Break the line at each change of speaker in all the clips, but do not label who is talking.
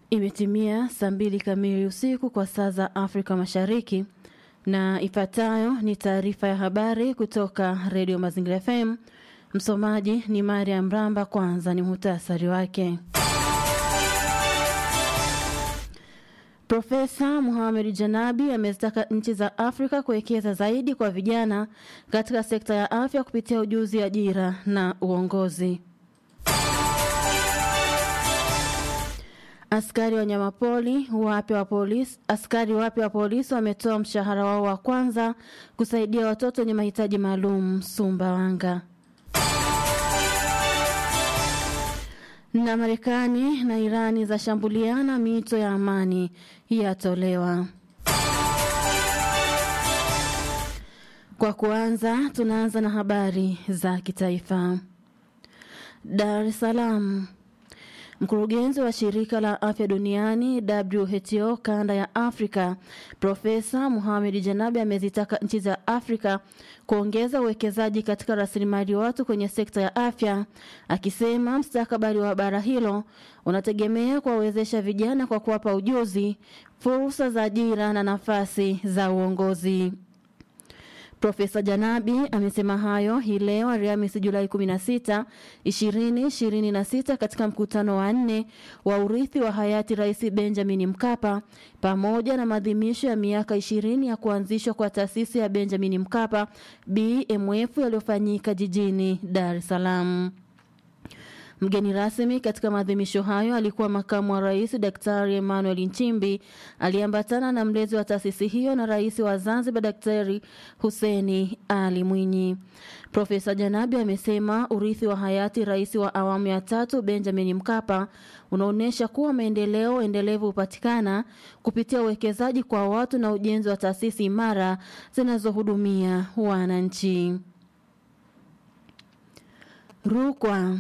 Imetimia saa mbili kamili usiku kwa saa za Afrika Mashariki, na ifuatayo ni taarifa ya habari kutoka Redio Mazingira FM. Msomaji ni Mariam Ramba. Kwanza ni muhtasari wake. Profesa Muhamed Janabi amezitaka nchi za Afrika kuwekeza zaidi kwa vijana katika sekta ya afya kupitia ujuzi, ajira na uongozi. Askari wanyamapori wapya wa polisi askari wapya wa polisi wametoa mshahara wao wa kwanza kusaidia watoto wenye mahitaji maalum Sumbawanga. Na Marekani na Irani zashambuliana, mito ya amani yatolewa. Kwa kuanza, tunaanza na habari za kitaifa. Dar es Salaam. Mkurugenzi wa shirika la afya duniani WHO kanda ya Afrika Profesa Muhamed Janabi amezitaka nchi za Afrika kuongeza uwekezaji katika rasilimali watu kwenye sekta ya afya, akisema mustakabali wa bara hilo unategemea kuwawezesha vijana kwa kuwapa ujuzi, fursa za ajira na nafasi za uongozi. Profesa Janabi amesema hayo hii leo Alhamisi Julai 16, 2026 katika mkutano wa nne wa urithi wa hayati Rais Benjamin Mkapa pamoja na maadhimisho ya miaka 20 ya kuanzishwa kwa taasisi ya Benjamin Mkapa BMF yaliyofanyika jijini Dar es Salaam. Mgeni rasmi katika maadhimisho hayo alikuwa makamu wa rais Daktari Emmanuel Nchimbi aliyeambatana na mlezi wa taasisi hiyo na rais wa Zanzibar Daktari Huseni Ali Mwinyi. Profesa Janabi amesema urithi wa hayati rais wa awamu ya tatu Benjamin Mkapa unaonyesha kuwa maendeleo endelevu hupatikana kupitia uwekezaji kwa watu na ujenzi wa taasisi imara zinazohudumia wananchi. Rukwa.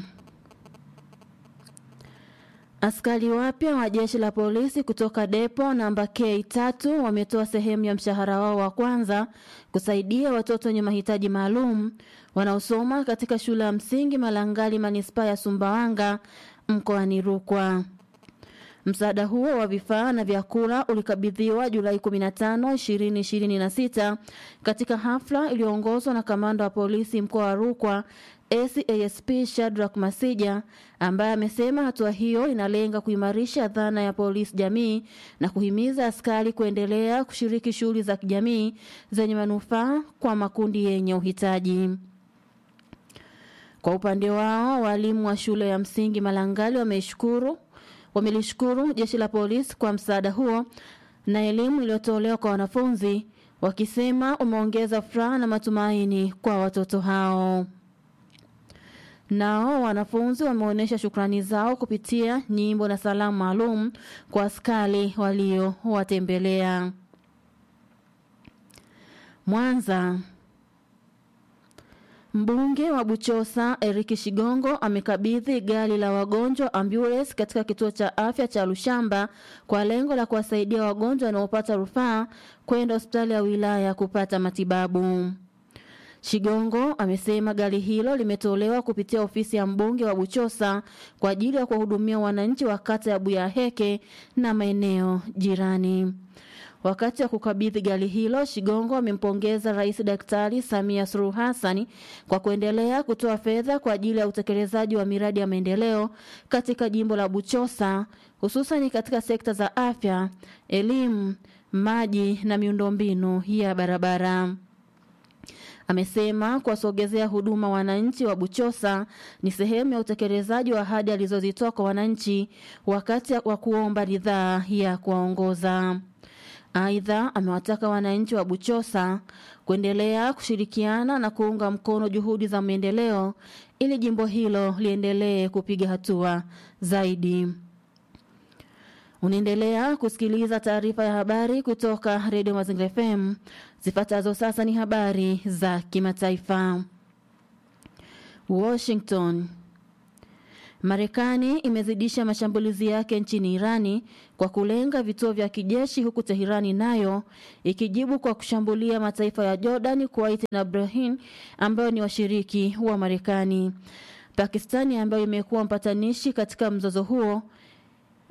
Askari wapya wa jeshi la polisi kutoka depo namba K3 wametoa sehemu ya mshahara wao wa kwanza kusaidia watoto wenye mahitaji maalum wanaosoma katika shule ya msingi Malangali, manispaa ya Sumbawanga, mkoani Rukwa. Msaada huo wa vifaa na vyakula ulikabidhiwa Julai 15, 2026 katika hafla iliyoongozwa na kamanda wa polisi mkoa wa Rukwa SASP Shadrack Masija ambaye amesema hatua hiyo inalenga kuimarisha dhana ya polisi jamii na kuhimiza askari kuendelea kushiriki shughuli za kijamii zenye manufaa kwa makundi yenye uhitaji. Kwa upande wao, walimu wa shule ya msingi Malangali wameishukuru wamelishukuru jeshi la polisi kwa msaada huo na elimu iliyotolewa kwa wanafunzi, wakisema umeongeza furaha na matumaini kwa watoto hao. Nao wanafunzi wameonyesha shukrani zao kupitia nyimbo na salamu maalum kwa askari waliowatembelea. Mwanza. Mbunge wa Buchosa Eric Shigongo amekabidhi gari la wagonjwa ambulance katika kituo cha afya cha Lushamba kwa lengo la kuwasaidia wagonjwa wanaopata rufaa kwenda hospitali ya wilaya kupata matibabu. Shigongo amesema gari hilo limetolewa kupitia ofisi ya mbunge wa Buchosa kwa ajili ya kuwahudumia wananchi wa kata ya Buyaheke na maeneo jirani. Wakati wa kukabidhi gari hilo, Shigongo amempongeza Rais Daktari Samia Suluhu Hassan kwa kuendelea kutoa fedha kwa ajili ya utekelezaji wa miradi ya maendeleo katika jimbo la Buchosa, hususan katika sekta za afya, elimu, maji na miundombinu ya barabara. Amesema kuwasogezea huduma wananchi wa Buchosa ni sehemu ya utekelezaji wa ahadi alizozitoa kwa wananchi wakati wa kuomba ridhaa ya kuwaongoza. Aidha, amewataka wananchi wa Buchosa kuendelea kushirikiana na kuunga mkono juhudi za maendeleo ili jimbo hilo liendelee kupiga hatua zaidi. Unaendelea kusikiliza taarifa ya habari kutoka Redio Mazingira FM. Zifuatazo sasa ni habari za kimataifa. Washington. Marekani imezidisha mashambulizi yake nchini Irani kwa kulenga vituo vya kijeshi huku Teherani nayo ikijibu kwa kushambulia mataifa ya Jordan, Kuwait na Bahrain ambayo ni washiriki wa Marekani. Pakistani ambayo imekuwa mpatanishi katika mzozo huo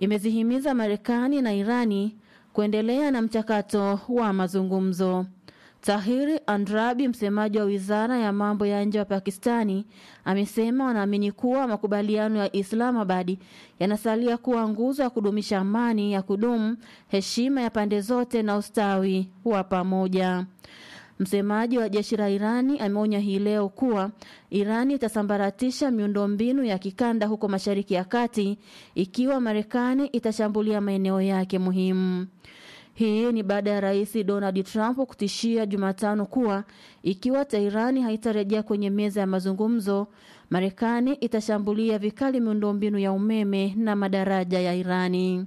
imezihimiza Marekani na Irani kuendelea na mchakato wa mazungumzo. Tahiri Andrabi, msemaji wa wizara ya mambo ya nje wa Pakistani, amesema wanaamini kuwa makubaliano ya Islamabad yanasalia kuwa nguzo ya kudumisha amani ya kudumu, heshima ya pande zote na ustawi wa pamoja. Msemaji wa jeshi la Irani ameonya hii leo kuwa Irani itasambaratisha miundombinu ya kikanda huko Mashariki ya Kati ikiwa Marekani itashambulia maeneo yake muhimu. Hii ni baada ya Rais Donald Trump kutishia Jumatano kuwa ikiwa Teherani haitarejea kwenye meza ya mazungumzo, Marekani itashambulia vikali miundombinu ya umeme na madaraja ya Irani.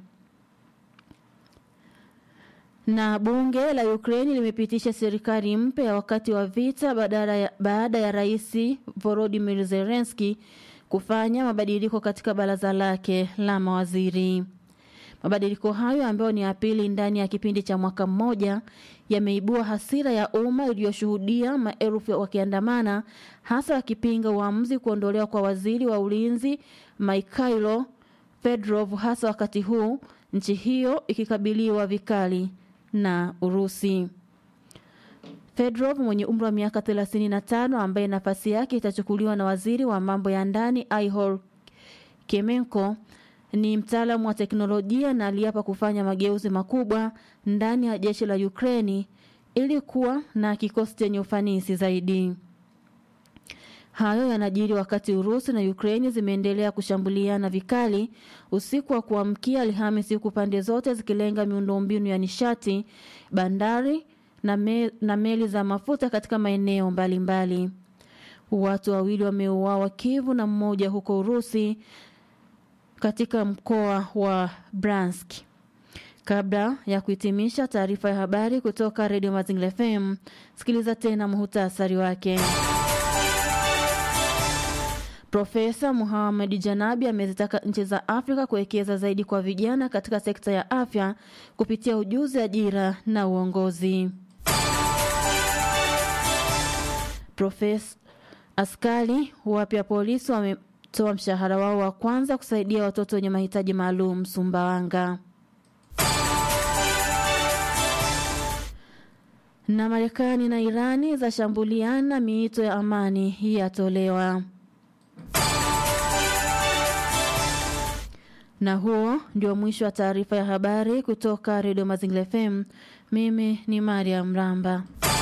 Na bunge la Ukraini limepitisha serikali mpya wakati wa vita baada ya, baada ya Rais Volodymyr Zelensky kufanya mabadiliko katika baraza lake la mawaziri. Mabadiliko hayo ambayo ni ya pili ndani ya kipindi cha mwaka mmoja yameibua hasira ya umma iliyoshuhudia maelfu wakiandamana, hasa wakipinga uamuzi kuondolewa kwa waziri wa ulinzi Mikhailo Fedorov, hasa wakati huu nchi hiyo ikikabiliwa vikali na Urusi. Fedorov mwenye umri wa miaka 35 ambaye nafasi yake itachukuliwa na waziri wa mambo ya ndani Ihor Kemenko ni mtaalamu wa teknolojia na aliapa kufanya mageuzi makubwa ndani ya jeshi la Ukraini ili kuwa na kikosi chenye ufanisi zaidi. Hayo yanajiri wakati Urusi na Ukraini zimeendelea kushambuliana vikali usiku wa kuamkia Alhamisi, huku pande zote zikilenga miundombinu ya nishati, bandari na, me, na meli za mafuta katika maeneo mbalimbali. Watu wawili wameuawa Kivu na mmoja huko Urusi katika mkoa wa Bransk. Kabla ya kuhitimisha taarifa ya habari kutoka Radio Mazingira FM, sikiliza tena muhutasari wake. Profesa Muhammad Janabi amezitaka nchi za Afrika kuwekeza zaidi kwa vijana katika sekta ya afya kupitia ujuzi, ajira na uongozi. Profesa askari wapya polisi wametoa mshahara wao wa kwanza kusaidia watoto wenye mahitaji maalum Sumbawanga. Na Marekani na Irani zashambuliana, miito ya amani yatolewa. Na huo ndio mwisho wa taarifa ya habari kutoka Redio Mazingira FM. Mimi ni Mariam Ramba.